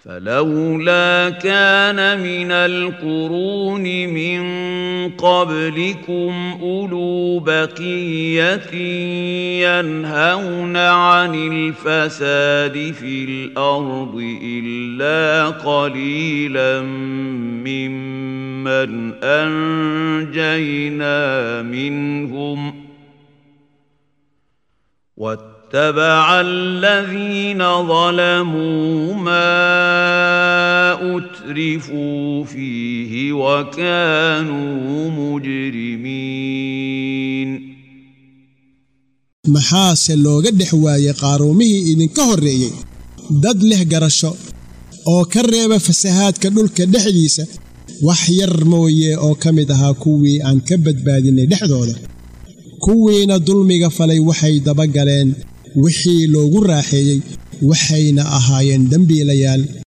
فلولا كان من القرون من قبلكم اولو بقيه ينهون عن الفساد في الارض الا قليلا ممن انجينا منهم واتبع الذين ظلموا ما اترفوا فيه وكانوا مجرمين maxaase looga dhex waayey qaaruumihii idinka horreeyey dad leh garasho oo ka reeba fasahaadka dhulka dhexdiisa wax yar mooye oo ka mid ahaa kuwii aan ka badbaadinay dhexdooda kuwiina dulmiga falay waxay dabagaleen wixii loogu raaxeeyey waxayna ahaayeen dembiilayaal